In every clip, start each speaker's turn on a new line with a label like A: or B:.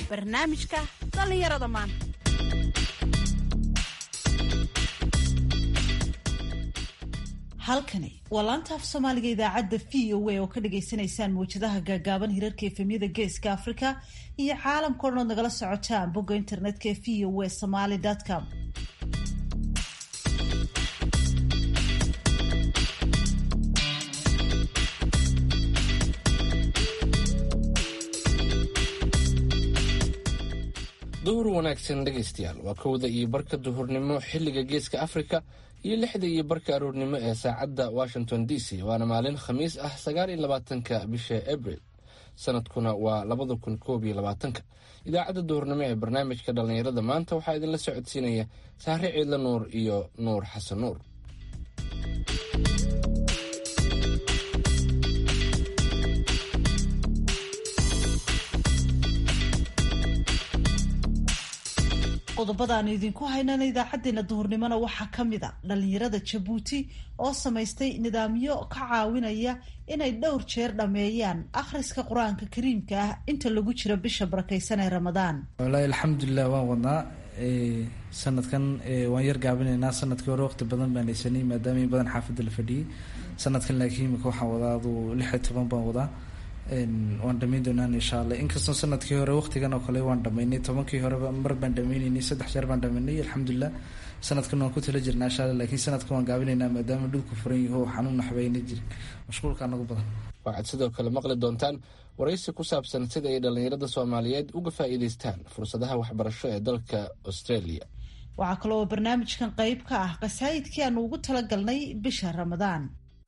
A: barnaamijka dhallinyarada maanta
B: halkani waa laanta af soomaaliga idaacadda v o a oo ka dhagaysanaysaan mawjadaha gaagaaban hirarka efemyada geeska africa iyo caalamka o dhan ood nagala socotaan bogga internetka ee v o a somaly com
C: duhur wanaagsan dhegaystayaal waa kowda iyo barka duhurnimo xilliga geeska afrika iyo lixda iyo barka aroornimo ee saacadda washington d c waana maalin khamiis ah sagaal iyo labaatanka bisha abril sanadkuna waa labada kun koob iyo labaatanka idaacadda duhurnimo ee barnaamijka dhallinyarada maanta waxaa idinla socodsiinaya saare ciidla nuur iyo nuur xasan nuur
B: qodobadaanu idinku haynana idaacadeena duhurnimona waxaa ka mid a dhalinyarada jabuuti oo samaystay nidaamyo ka caawinaya inay dhowr jeer dhammeeyaan akhriska qur-aanka kariimka ah inta lagu jiro bisha barakeysan ee ramadaan
D: wallaahi alxamdulilah waan wadnaa sanadkan waan yar gaabinaynaa sanadkii hore waqti badan baan haysanay maadaama in badan xaafadda la fadhiyey sanadkan laakiin imika waxaan wadaa aduu lix iyo toban baan wadaa waan dhamayn doonaan insha allah inkastoo sanadkii hore waqtigan oo kale waan dhamaynay tobankii horeba mar baan dhamaynaynay saddex jeer baan dhamaynay alxamdulilah sanadkan waan ku tala jirnaa insha allah lakiin sanadkan waan gaabinaynaa maadaama dhulku furan yaho xanuun naxbayna jirin mashquulka anagu badan
C: waxaad sidoo kale maqli doontaan waraysi ku saabsan sida ay dhallinyarada soomaaliyeed uga faa'iidaystaan fursadaha waxbarasho ee dalka australia
B: waxaa kaloo barnaamijkan qeyb ka ah qasaayidkii aanu ugu talagalnay bisha ramadaan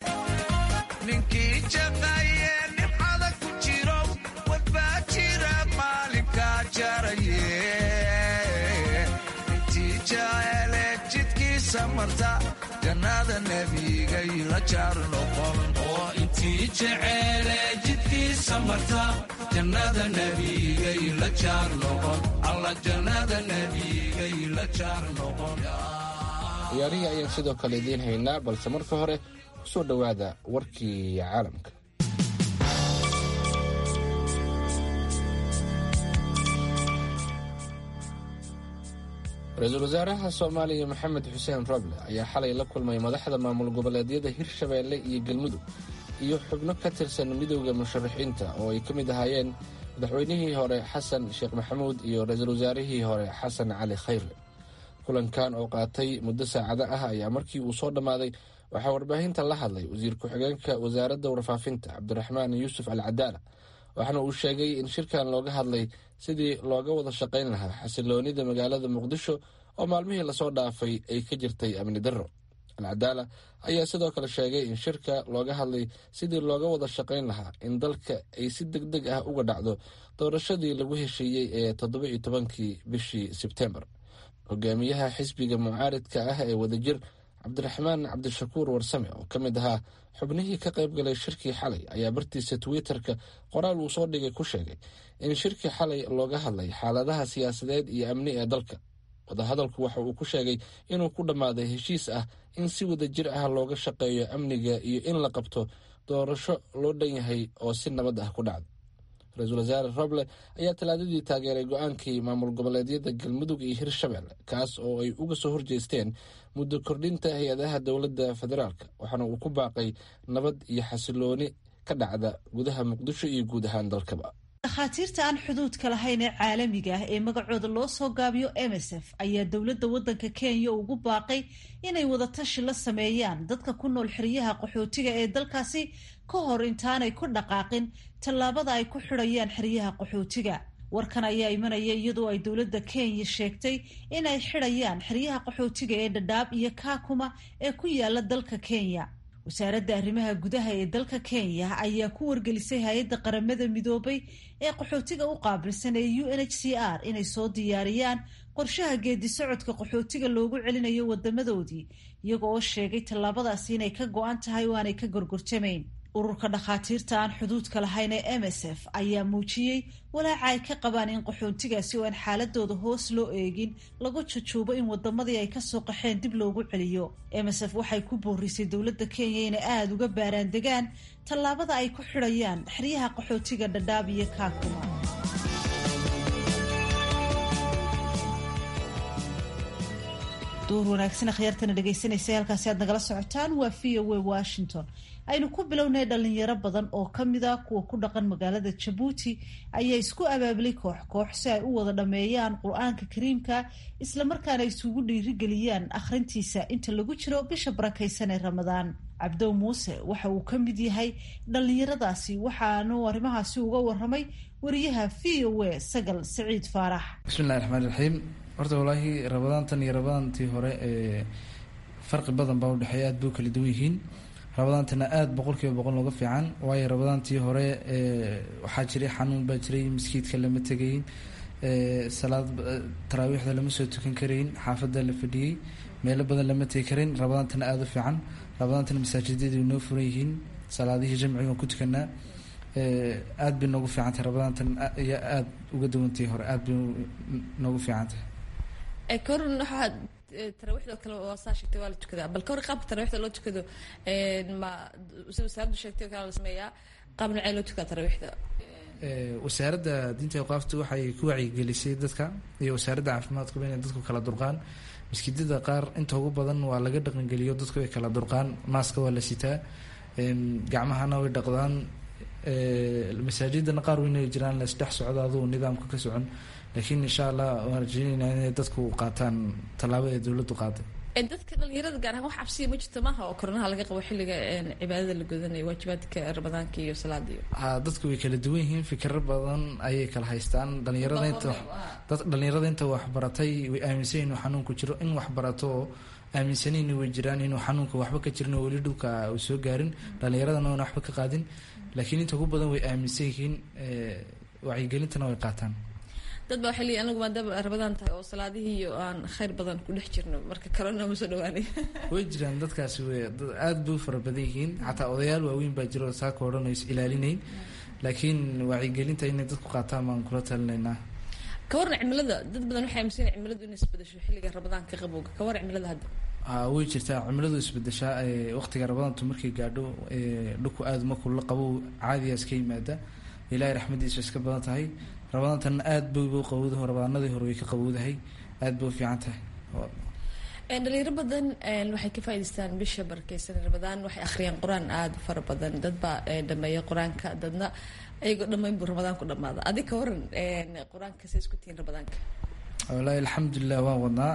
E: intii jeceele jidkiisa marta jannada nebigay la jaar noqon alla jannada nebigay la jaar noqon
C: ciyaarihii ayaan sidoo kale idiin haynaa balse marka hore ku soo dhowaada warkii caalamka ra-iisul wasaaraha soomaaliya maxamed xuseen roble ayaa xalay la kulmay madaxda maamul goboleedyada hirshabeelle iyo galmudug iyo xubno ka tirsan midowda musharaxiinta oo ay ka mid ahaayeen madaxweynihii hore xasan sheekh maxamuud iyo ra-iisul wasaarihii hore xasan cali khayre kulankan oo qaatay muddo saacado ah ayaa markii uu soo dhammaaday waxaa warbaahinta la hadlay wasiir ku-xigeenka wasaaradda warfaafinta cabdiraxmaan yuusuf al cadaala waxaana uu sheegay in shirkan looga hadlay sidii looga wada shaqayn lahaa xasiloonida magaalada muqdisho oo maalmihii lasoo dhaafay ay ka jirtay amni darro alcadaala ayaa sidoo kale sheegay in shirka looga hadlay sidii looga wada shaqayn lahaa in dalka ay si deg deg ah uga dhacdo doorashadii lagu heshiiyey ee toddoba iyo tobankii bishii sebtembar hogaamiyaha xisbiga mucaaridka ah ee wadajir cabdiraxmaan cabdishakuur warsame oo ka mid ahaa xubnihii ka qayb galay shirkii xalay ayaa bartiisa twitter-ka qoraal uu soo dhigay ku sheegay in shirkii xalay looga hadlay xaaladaha siyaasadeed iyo amni ee dalka wadahadalku waxa uu ku sheegay inuu ku dhammaaday heshiis ah in si wada jir ah looga shaqeeyo amniga iyo in la qabto doorasho loo dhan yahay oo si nabad ah ku dhacda ra-iisul wasaare roble ayaa talaadadii taageeray go-aankii maamul goboleedyada galmudug iyo hirshabelle kaas oo ay uga soo horjeesteen muddo kordhinta hay-adaha dowladda federaalk waxaana uu ku baaqay nabad iyo xasilooni ka dhacda gudaha muqdisho iyo guud ahaan dalkaba
B: dhakhaatiirta aan xuduudka lahayn ee caalamiga ah ee magacooda loo soo gaabiyo m s f ayaa dowladda waddanka kenya ugu baaqay inay wadatashi la sameeyaan dadka ku nool xeryaha qaxootiga ee dalkaasi ka hor intaanay ku dhaqaaqin tallaabada ay ku xidhayaan xeryaha qaxootiga warkan ayaa imanaya iyadoo ay dowladda kenya sheegtay inay xidhayaan xeryaha qaxootiga ee dhadhaab iyo kaakuma ee ku yaala dalka kenya wasaaradda arrimaha gudaha ee dalka kenya ayaa ku wargelisay hay-adda qaramada midoobay ee qaxootiga u qaabilsan ee u n h c r inay soo diyaariyaan qorshaha geedi socodka qaxootiga loogu celinayo wadamadoodii iyaga oo sheegay tallaabadaasi inay ka go-an tahay oo aanay ka gorgortamayn ururka dhakhaatiirta aan xuduudka lahayn ee m s f ayaa muujiyey walaaca ay ka qabaan in qaxoontigaasi oo aan xaaladooda hoos loo eegin lagu jujuubo in wadamadii ay kasoo qaxeen dib loogu celiyo m s f waxay ku boorisay dowladda kenya inay aada uga baaraan degaan tallaabada ay ku xidhayaan xeryaha qaxootiga dhadhaab iyo kaakuma door wanaagsan akhyaartana dhegaysanaysa halkaasi aad nagala socotaan waa v o a washington aynu ku bilownay dhalinyaro badan oo kamid a kuwa ku dhaqan magaalada jabuuti ayaa isku abaabulay koox koox si ay u wada dhameeyaan qur-aanka kariimka islamarkaana isugu dhiirigeliyaan akhrintiisa inta lagu jiro bisha barakaysan ee ramadaan cabdow muuse waxa uu ka mid yahay dhalinyaradaasi waxaanu arrimahaasi uga waramay wariyaha v o a sagal saciid faarax
D: bismillahi raxmaan raxiim horta walaahi rabadaantan iyo rabadaantii hore ee farqi badan baa udhexeeya aad bay u kala duwan yihiin rabadaantana aada boqol kiiba boqol nooga fiican waayo rabadaantii hore waxaa jiray xanuun baa jiray maskiidka lama tegayin salaad taraawiixda lama soo tukan karayn xaafadda la fadhiyey meelo badan lama tegi karayn rabadaantana aada u fiican rabadaantana masaajidadu noo furan yihiin salaadihii jamciga waan ku tukanaa aada bay noogu fiican tahay rabadaantan iyo aada uga duwantii hore aada bay noogu fiican tahay
F: korn waxaa taraawixda kale waa saa sheegtay waa la tukadaa bal kahor qaabka taraawixda loo tukado ma sida wasaaraddu sheegtay oo kale la sameeyaa qaab nocee loo tukaa taraawixda
D: wasaaradda diinta awqaafta waxay ku wacyigelisay dadka iyo wasaaradda caafimaadkuba inay dadku kala durqaan maskiidada qaar inta ugu badan waa laga dhaqangeliyo dadku ay kala durqaan maaska waa la sitaa gacmahana way dhaqdaan masaajidana qaar weynay jiraan la isdhex socdo adugu nidaamka ka socon laakiin insha allah waan rajeyneynaa inay dadku qaataan tallaabada ee dowladdu qaaday
F: dadka dhalinyarada gaar ahaan wax cabsiya ma jirto maaha oo koronaha laga qabo xilliga cibaadada la godanayo waajibaadka ramadaanka iyo salaada iyo
D: ha dadku way kala duwan yihiin fikiro badan ayay kala haystaan dhalinyarada inta dad dhalinyarada inta waxbaratay way aaminsan inuu xanuunku jiro in waxbarato oo aaminsanayni way jiraan inuu xanuunka waxba ka jirin oo weli dhulka uu soo gaarin dhalinyaradana oona waxba ka qaadin laakiin inta ugu badan way aaminsan yihiin wacyigelintana way qaataan
F: dad baa waxay leeyihin anigu maadaama rabadaan tahay oo salaadihii iyo aan khayr badan ku dhex jirno marka kalena ma soo dhawaanay
D: way jiraan dadkaasi way dad aada bay u fara badan yihiin xataa odayaal waaweyn baa jiro saaka odhan is ilaalinayn laakiin wacyigelinta inay dadku qaataan baan kula talinaynaa
F: ka waran cimilada dad badan waxay aaminsan yihin cimiladu inay isbedesho xilliga rabadaanka qabowga ka waran cimilada hadda
D: way jirtaa cimiladu isbedeshaa waqtiga rabadaantu markay gaadho dhulku aada markuu la qabow caadiya iska yimaada ilaahay raxmadiisa iska badan tahay rabadaantana aada bay u qabowdaho rabadaanadii hore way ka qabowdahay aada bay u fiican tahay
F: dhalinyaro badan waxay ka faa'idaystaan bisha barakeysan ramadaan waxay akhriyaan qur-aan aada u fara badan dad baa dhameeya qur-aanka dadna ayagoo dhammayn buu ramadaan ku dhamaada adig ka waran qur-aanka say isku tihiin ramadaanka
D: wallaahi alxamdulilah waan wadnaa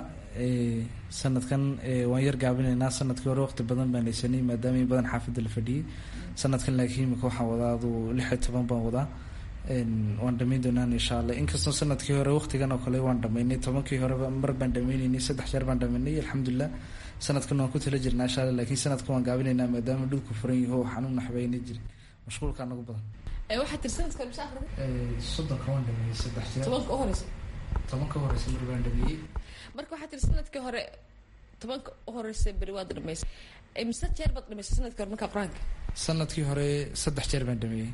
D: sanadkan waan yar gaabinaynaa sanadkii hore waqti badan baan haysanay maadaama in badan xaafadda la fadhiyey sanadkan laakiin imika waxaan wadaa adu lix iyo toban baan wadaa waan dhamayn doonaan insha allah inkastoo sanadkii hore waqtigan oo kale waan dhamaynay tobankii horeba mar baan dhameyneynay saddex jeer baan dhamaynay alxamdulilah sanadkan waan ku tala jirnaa insha allah laakiin sanadkan waan gaabinaynaa maadaama dhulku furan yaho xanuun naxbayna jirin mashquulkaa nagu badan
F: waxaa tiri sanadka hore mise akhriday
D: soddonka waan dhameeyey saddex jeer
F: tobanka u horeysa
D: tobanka horeysa mar baan dhameeyey
F: marka waxaa tiri sanadkii hore tobanka u horeysa beri waad dhameysay mise jeer baad dhameysay sanadkii hore markaa qur-aanka
D: sanadkii hore saddex jeer baan dhameeyey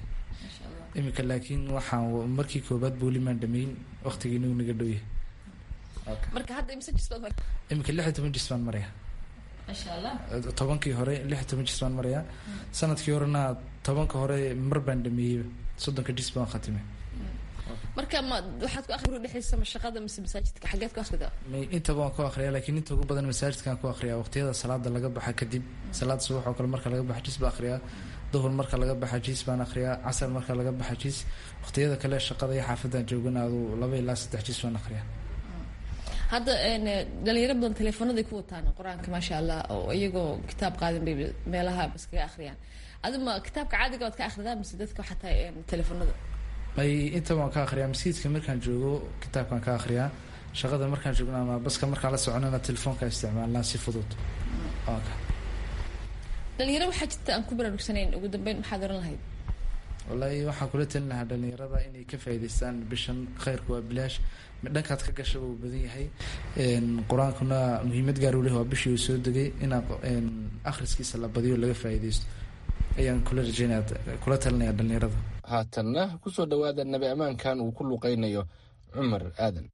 D: imika laakiin waxaan markii koobaad booli maan dhameyn waqtigiina uu naga dhowyahay
F: marka hadda imse jis baad mar
D: imika lix iyo toban jis baan maraya
F: masha allah
D: tobankii hore lix iyo toban jis baan maraya sanadkii horena tobanka hore mar baan dhameeyey soddonka jis baan khatimay
F: marka ma waxaad ku akhri dhexaysa ma shaqada mise masaajidka xageed ku akhridaa
D: intaba waan ku akhriyaa laakiin inta ugu badan masaajidkaan ku akhriyaa waqtiyada salaada laga baxa kadib salaada subax oo kale marka laga baxa jis baan akhriyaa duhur marka laga baxa jiis baan akhriyaa casar marka laga baxa jiis waqtiyada kale shaqada iyo xaafadaan joogana adu laba ilaa saddex jiis baan akhriyaa
F: hadda dhalinyaro badan teleefoonaday ku wataan qur-aanka maasha allah oo iyagoo kitaab qaadan bay meelaha iskaga akhriyaan adima kitaabka caadiga waad ka akhridaa mise dadka xataa teleefoonada
D: ay inta waan ka akhriyaa masjidka markaan joogo kitaabkaan ka akhriyaa shaqada markaan joogno ama baska markaan la soconana telefoonka isticmaalnaa si fudud
F: dhalinyaro waxaa jirta aan ku baraarugsanayn ugu dambeyn maxaad oran lahayd
D: wallaahi waxaan kula talin lahaa dhalinyarada inay ka faa'idaystaan bishan khayrku waa bilaash dhankaad ka gashaba uu badan yahay qur-aankuna muhiimad gaar u leh waa bishii uu soo degay inaa akhriskiisa la badiyo laga faa'iidaysto ayaan kula rajeynaya kula talinaya dhalinyarada
C: haatanna kusoo dhowaada nabi ammaankan uu ku luqaynayo cumar aadan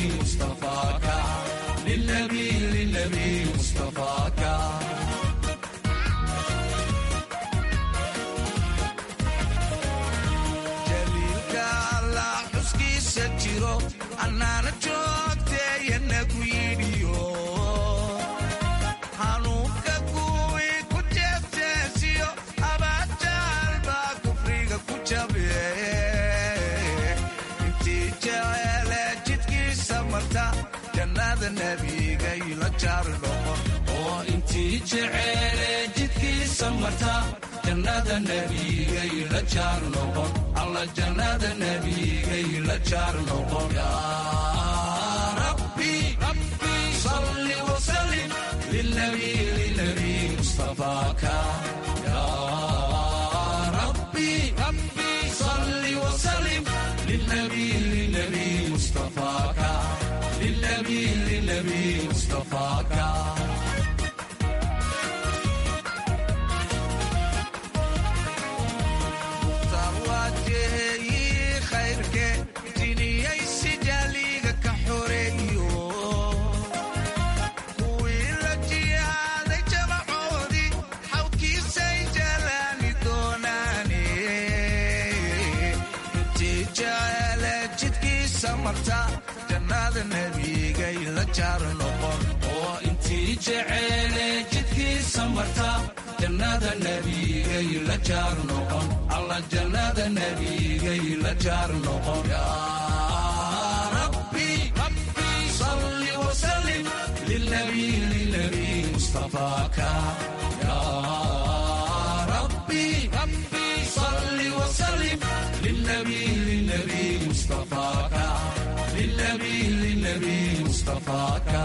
E: مصطفاك للنبي للنبي مصطفاك jaliilka allah xuskiisa jiro annaana joogteeyana ku yidhiyo hanuunka kuwii ku jeefteesiyo abajaal baa kufriga ku jabe intii jeceele jidkiisa marta jannada nebigay la jaar noqon oo intii jeceele jidkiisa marta jannada nebigay la jaar noqon alla jannada nebigay la jaar noqon yaa rabbi rabbi salli wasallim lilnabi lilnabi mustafaaka yaa rabbi rabbi salli wasallim lilnabi lilnabi mustafaaka lilnabi lilnabi mustafaaka tarwajeeyii khayrke jiniyaysi jaaliga ka xoreeyo kuwii la jihaaday jamacoodii xawkiisay jalaani doonaane intii jeceele jidkiisa marta jannada nebigay la jaar noqon oo intii jeceele jidkiisa marta jannada nebigay la jaar noqon alla jannada nebigay la jaar noqon yaa rabbi rabbi salli wasallim lilnabi lilnabi mustafaaka yaa rabbi rabbi salli wasallim lilnabi lilnabi mustafaaka lilnabi lilnabi mustafaaka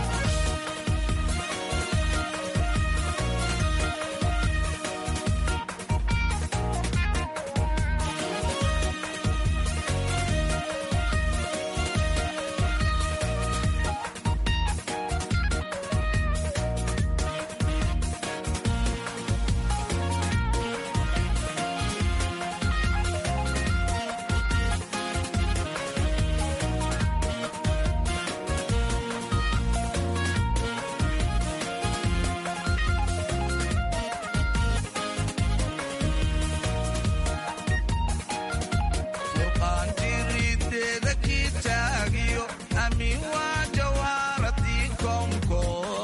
E: furqaan jirideeda kii taagiyo amiin waa jawaaradii koonko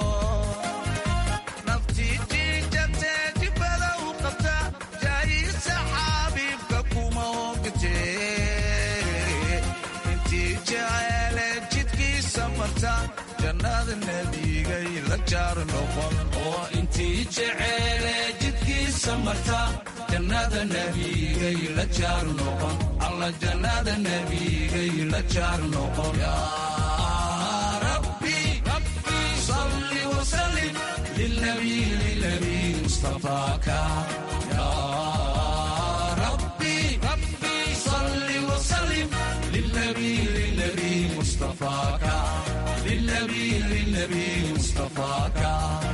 E: naftii jiijatee jibada u qabta jaayiisa xabiibka kuma ogtee intii jeceele jidkiisa marta jannada nebigay la jaar noqon oo intii jeceele jidkiisa marta jannada nebigay la jaar noqon alla jannada nebigay la jaar noqon yaa rabbi rabbi salli wasallim lilnabi lilnabi mustafaaka yaa rabbi rabbi salli wasallim lilnabi lilnabi mustafaaka lilnabi lilnabi mustafaaka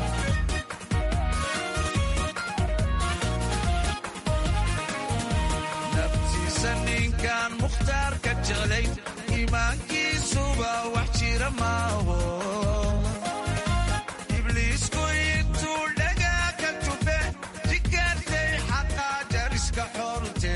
E: naftiisa ninkaan mukhtaarka jeclay iimaankiisuba wax jira maaho ibliisku intuu dhagaa ka tufe jikaartay xaqaa jariska xorte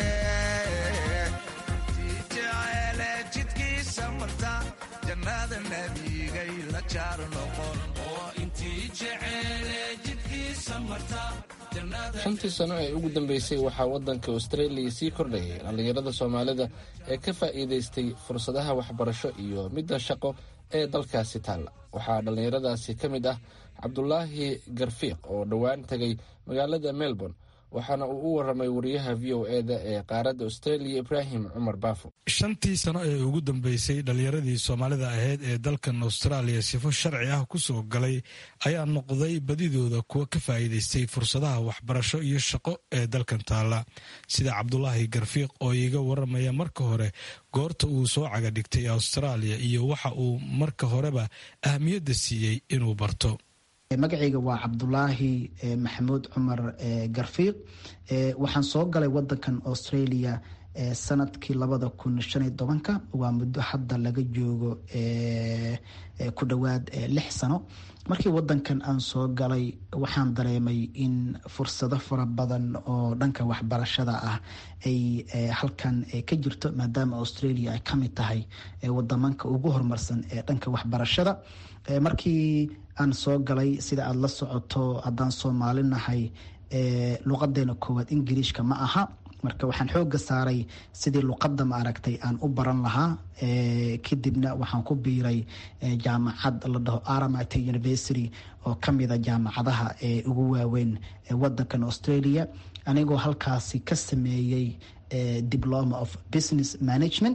E: intii jeceele jidkiisa marta jannada nebigay la jaar noqon oo intii jeceele jidkiisa marta
C: shantii sano ee ugu dambeysay waxaa waddanka australia sii kordhayay dhallinyarada soomaalida ee ka faa'iidaystay fursadaha waxbarasho iyo midda shaqo ee dalkaasi taalla waxaa dhallinyaradaasi ka mid ah cabdulaahi garfiiq oo dhowaan tegay magaalada melbourne waxaana uu u waramay wariyaha v o e da ee qaaradda australia ibraahim cumar baafo
G: shantii sano ee ugu dambeysay dhallinyaradii soomaalida ahayd ee dalkan austraaliya sifo sharci ah kusoo galay ayaa noqday badidooda kuwa ka faa'iidaystay fursadaha waxbarasho iyo shaqo ee dalkan taalla sida cabdulaahi garfiiq oo iiga waramaya marka hore goorta uu soo caga dhigtay austraaliya iyo waxa uu marka horeba ahmiyadda siiyey inuu barto
H: magacayga waa cabdulaahi maxamuud cumar garfiiq waxaan soo galay wadankan australia sanadkii labada kun shan iyo tobanka waa muddo hadda laga joogo ku dhowaad lix sano markii wadankan aan soo galay waxaan dareemay in fursado fara badan oo dhanka waxbarashada ah ay halkan ka jirto maadaama australia ay kamid tahay wadamanka ugu horumarsan ee dhanka waxbarashada markii aan soo galay sida aada la socoto haddaan soomaali nahay luqadeena koowaad ingiriishka ma aha marka waxaan xooga saaray sidii luqadda ma aragtay aan u baran lahaa kadibna waxaan ku biiray jaamacad la dhaho aramite university oo kamida jaamacadaha ee ugu waaweyn wadankan australia anigoo halkaasi ka sameeyey diploma of business management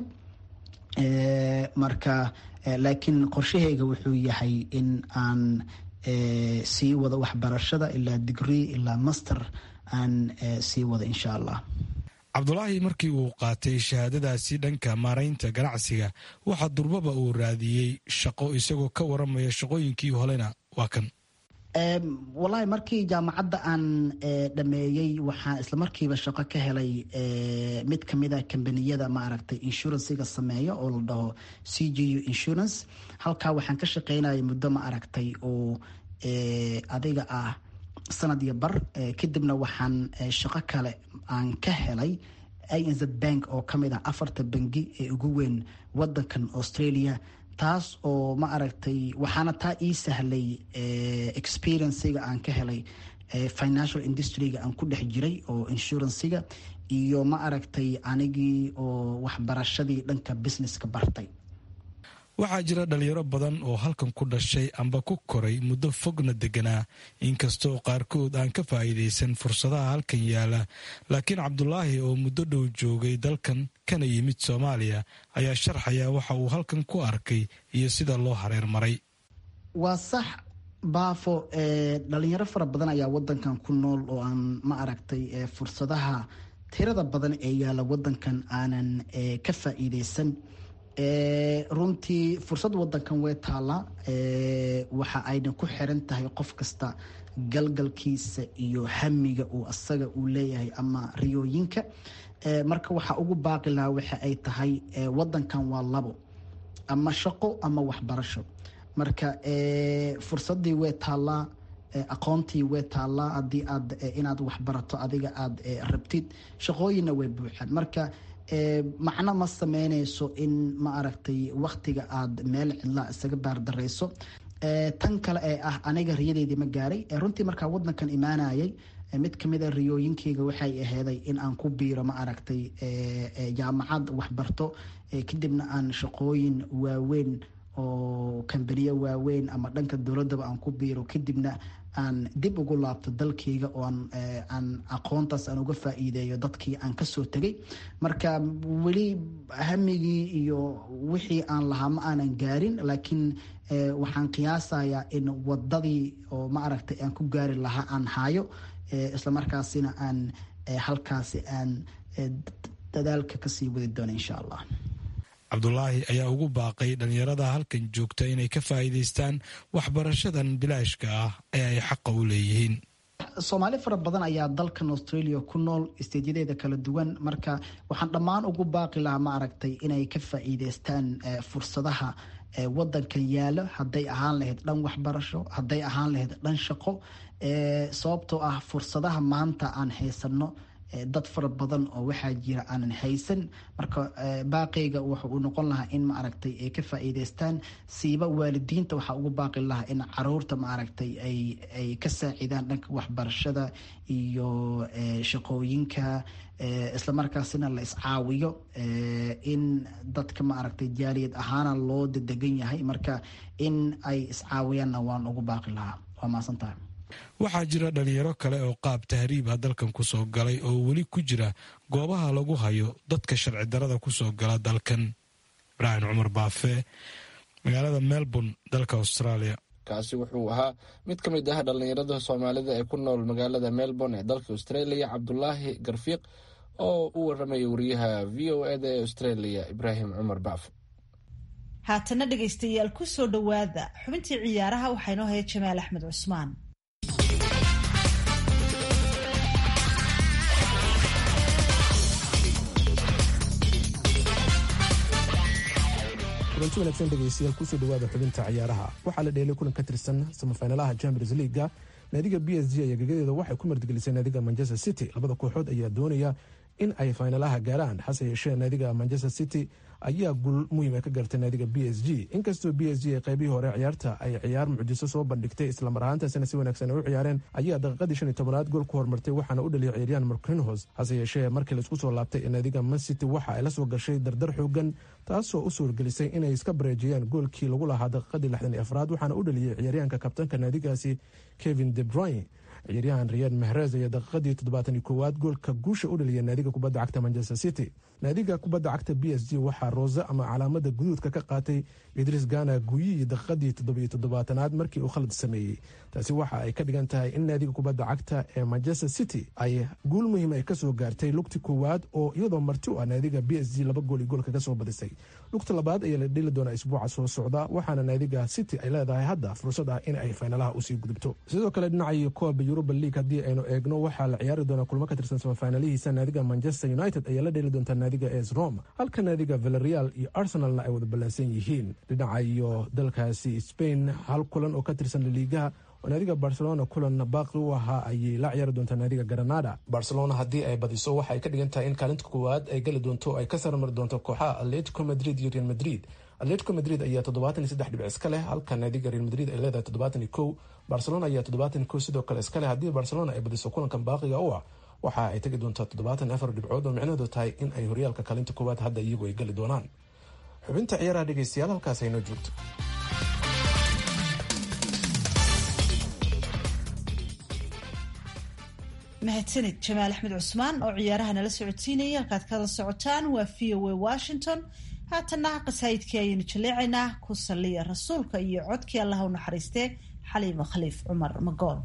H: marka laakiin qorshahayga wuxuu yahay in aan sii wado waxbarashada ilaa degree ilaa master aan sii wado insha allah
G: cabdulaahi markii uu qaatay shahaadadaasi dhanka maaraynta ganacsiga waxaa durbaba uu raadiyey shaqo isagoo ka waramaya shaqooyinkii holena waa kan
H: wallaahi markii jaamacadda aan dhameeyey waxaan islamarkiiba shaqo ka helay mid kamida kambaniyada maaragtay insurancega sameeya oo la dhaho c g u insurance halkaa waxaan ka shaqeynaya muddo ma aragtay oo adiga ah sanad iyo bar kadibna waxaan shaqo kale aan ka helay inz bank oo kamid ah afarta bangi ee ugu weyn wadankan australia taas oo ma aragtay waxaana taa ii sahlay experiencega aan ka helay financial industryga aan ku dhex jiray oo insurancega iyo ma aragtay anigii oo waxbarashadii dhanka businesska bartay
G: waxaa jira dhalinyaro badan oo halkan ku dhashay amba ku koray muddo fogna deganaa inkastoo qaarkood aan ka faa'iidaysan fursadaha halkan yaala laakiin cabdulaahi oo muddo dhow joogay dalkan kana yimid soomaaliya ayaa sharxaya waxa uu halkan ku arkay iyo sida loo hareer maray
H: waa sax baafo dhalinyaro fara badan ayaa wadankan ku nool oo aan ma aragtay fursadaha tirada badan ee yaala wadankan aanan ka faa'iidaysan runtii fursad wadankan way taallaa waxa ayna ku xiran tahay qof kasta galgalkiisa iyo hamiga uu asaga uu leeyahay ama riyooyinka marka waxaa ugu baaqi lahaa waxa ay tahay wadankan waa labo ama shaqo ama waxbarasho marka fursadii way taallaa aqoontii way taallaa haddii aad inaad waxbarato adiga aada rabtid shaqooyinna way buuxaan marka macno ma sameynayso in ma aragtay waktiga aada meel cidlaa isaga baardareyso tan kale ee ah aniga riyadeydii ma gaaray runtii markaa wadankan imaanayay mid kamida riyooyinkeyga waxay aheeday in aan ku biiro ma aragtay jaamacad waxbarto kadibna aan shaqooyin waaweyn oo kambaniyo waaweyn ama dhanka dowladaba aan ku biiro kadibna aan dib ugu laabto dalkeyga oo aan aqoontaas aan uga faa'iideeyo dadkii aan kasoo tegay marka weli hamigii iyo wixii aan lahaa ma aanan gaarin laakiin waxaan qiyaasayaa in wadadii oo ma aragtay aan ku gaari lahaa aan hayo islamarkaasina aan halkaasi aan dadaalka kasii wadi doono insha allah
G: cabdulaahi ayaa ugu baaqay dhalinyarada halkan joogta inay ka faa'iidaystaan waxbarashadan bilaashka ah ee ay xaqa u leeyihiin
H: soomaali fara badan ayaa dalkan australia ku nool isteedyadeeda kala duwan marka waxaan dhammaan ugu baaqi lahaa ma aragtay inay ka faa'iidaystaan fursadaha wadankan yaalo hadday ahaan lahayd dhan waxbarasho hadday ahaan lahayd dhan shaqo sababtoo ah fursadaha maanta aan haysano dad fara badan oo waxaa jira aanan haysan marka baaqeyga wuxa uu noqon lahaa in maaragtay ay ka faa'iidaystaan siiba waalidiinta waxaa ugu baaqi lahaa in caruurta maaragtay ay ay ka saacidaan dhanka waxbarashada iyo shaqooyinka islamarkaasina la iscaawiyo in dadka maaragtay jaaliyad ahaana loo dedegan yahay marka in ay iscaawiyaanna waan ugu baaqi lahaa waa maasantaha
G: waxaa jira dhalinyaro kale oo qaab tahriibha dalkan kusoo galay oo weli ku jira goobaha lagu hayo dadka sharci darada kusoo gala dalkan ibraahim cumar baafe magaalada melbourne dalka australia
C: kaasi wuxuu ahaa mid ka mid ah dhallinyarada soomaalida ee ku nool magaalada melbourne ee dalka australia cabdulaahi garfiiq oo u waramaya wariyaha v o eda ee australia ibraahim cumar baafe
B: haatana dhegaystayaal ku soo dhowaada xubintii ciyaaraha waxaa inoo haya jamaal axmed cusmaan
I: kulanti wanaagsan dhegaystayaal kusoo dhawaada xubinta ciyaaraha waxaa la dheelay kulan ka tirsan samafinalaha champions leaga naadiga b s g ayaa gegadeeda waxay ku martigelisay naadiga manchester city labada kooxood ayaa doonaya in ay faynalaha gaaraan hase yeeshee naadiga manchester city ayaa guul muhiima ka gartay naadiga b s g inkastoo b s g ee qaybihii hore ciyaarta ay ciyaar mucjiso soo bandhigtay islamar ahaantaasina si wanaagsan ay u ciyaareen ayaa daqiiqadii shan iyo tobanaad gool ku hormartay waxaana u dhaliyay ciyaaryahan markinhos hase yeeshee markii laisku soo laabtay ee naadiga man city waxa ay la soo gashay dardar xoogan taasoo u suurgelisay inay iska bareejiyaan goolkii lagu lahaa daqiiqadii lixdan iyo afraad waxaana u dhaliyay ciyaaryahanka kabtanka naadigaasi kevin de bruyne ciyaaryahan riyad mahrez ayaa daqiiqadii toddobaatan iyo koowaad goolka guusha u dhaliyay naadiga kubadda cagta manchester city naadiga kubadda cagta b s g waxaa roose ama calaamada guduudka ka qaatay idris gana guyiyi daqiiqadii toddobiyo toddobaatanaad markii uu khalad sameeyey taasi waxa ay ka dhigan tahay in naadiga kubadda cagta ee manchester city ay guul muhiim ay kasoo gaartay lugti koowaad oo iyadoo marti u ah naadiga b s g laba gool iyo goolka kasoo badisay lugta labaad ayaa la dheli doonaa isbuuca soo socda waxaana naadiga city ay leedahay hadda fursad ah in ay faynalaha usii gudubto sidoo kale dhinaca kooba yuruba league haddii aynu eegno waxaa la ciyaari doonaa kulmo ka tirsan samafaynalihiisa naadiga manchester united ayaa la dheli doontaa naadiga es rome halka naadiga valereal iyo arsenalna ay wada ballansan yihiin dhinaca iyo dalkaasi spain hal kulan oo ka tirsan laliigaha oo naadiga barcelona kulan baaqi u ahaa ayay la ciyaari doontaa naadiga granada barcelona haddii ay badiso waxa ay ka dhigan tahay in kaalinta koowaad ay geli doonto ay ka sarmari doonto kooxaha atletico madrid iyo real madrid atletico madrid ayaa toddobaatan iyo saddex dhibic iska leh halka naadiga real madrid ay leedahay toddobaatan iyo kow barcelona ayaa toddobaatan iyo kow sidoo kale iska leh haddii barcelona ay badiso kulankan baaqiga u ah waxa ay tegi doontaa toddobaatan afar dhibcood oo micnaheedu tahay in ay horyaalka kaalinta koowaad hadda iyagu ay geli doonaan xubinta ciyaaraha dhegeystayaal halkaas aynoo joogto
B: mahadsanid jamaal axmed cusmaan oo ciyaaraha nala socodsiinaya halkaad kala socotaan waa v o a washington haatanna qasaayidkii ayaynu jaleecaynaa ku saliya rasuulka iyo codkii allaha u naxariistee xaliima khaliif cumar magool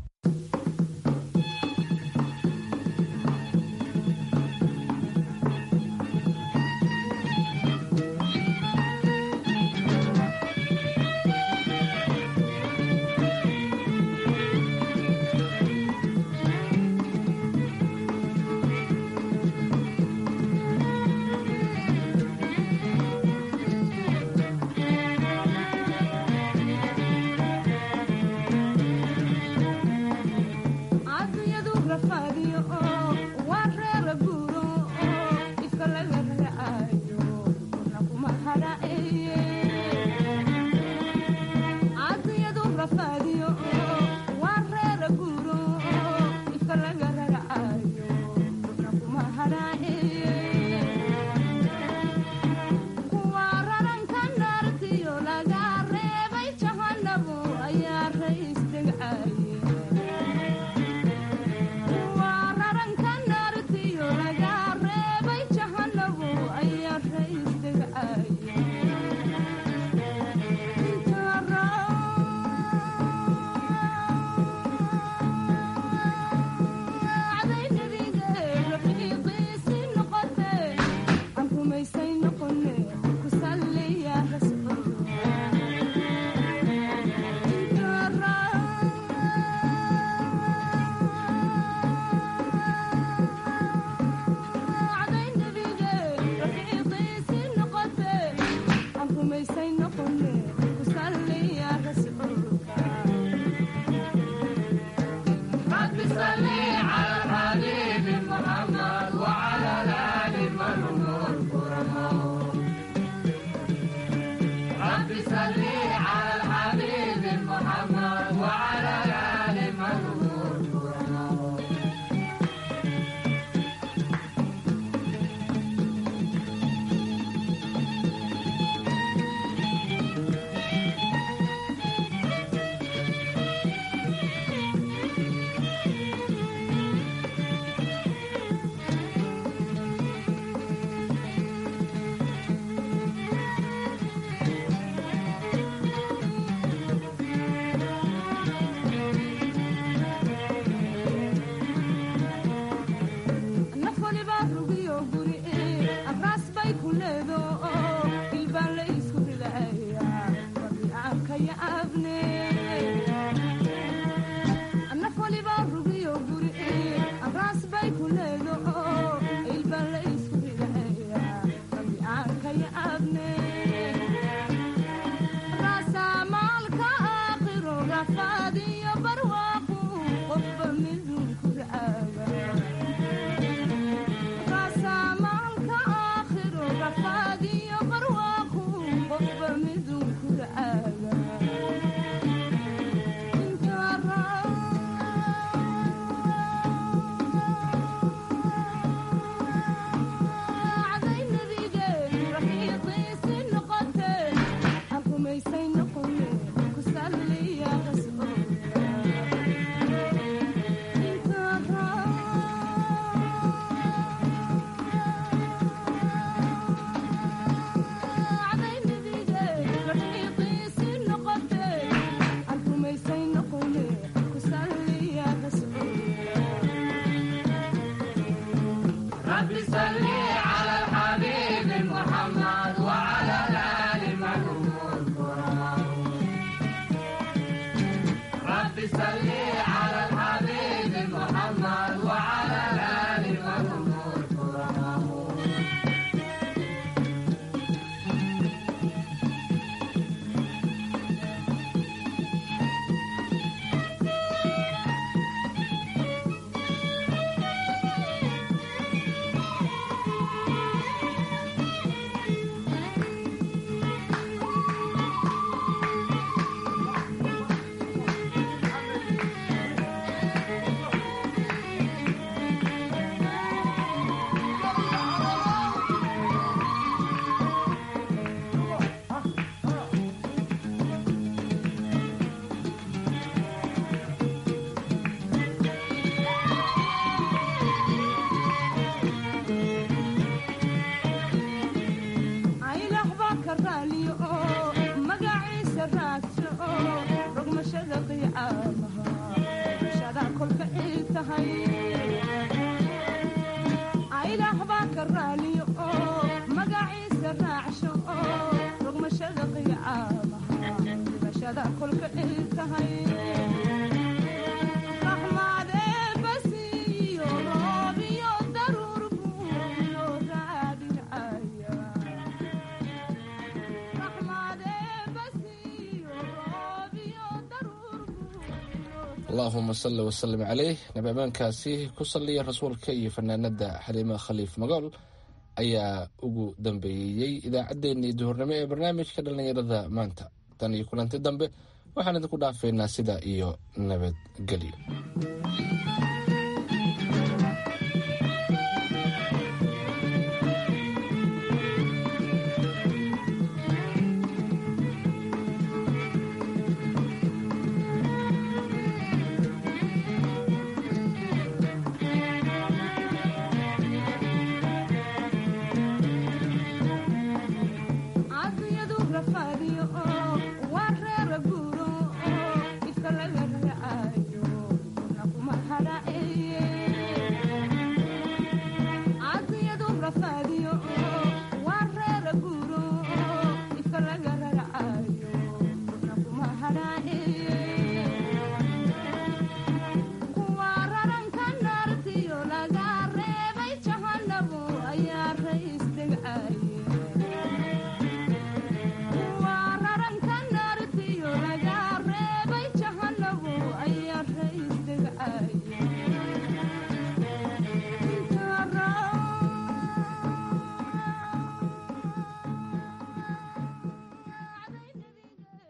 C: allahuma salli wasalim caleyh nabi ammaankaasi ku salliya rasuulka iyo fanaanada xaliima khaliif magool ayaa ugu dambeeyey idaacaddeenii duhurnimo ee barnaamijka dhallinyarada maanta tan iyo kulanti dambe waxaan idinku dhaafeynaa sida iyo nabadgelyo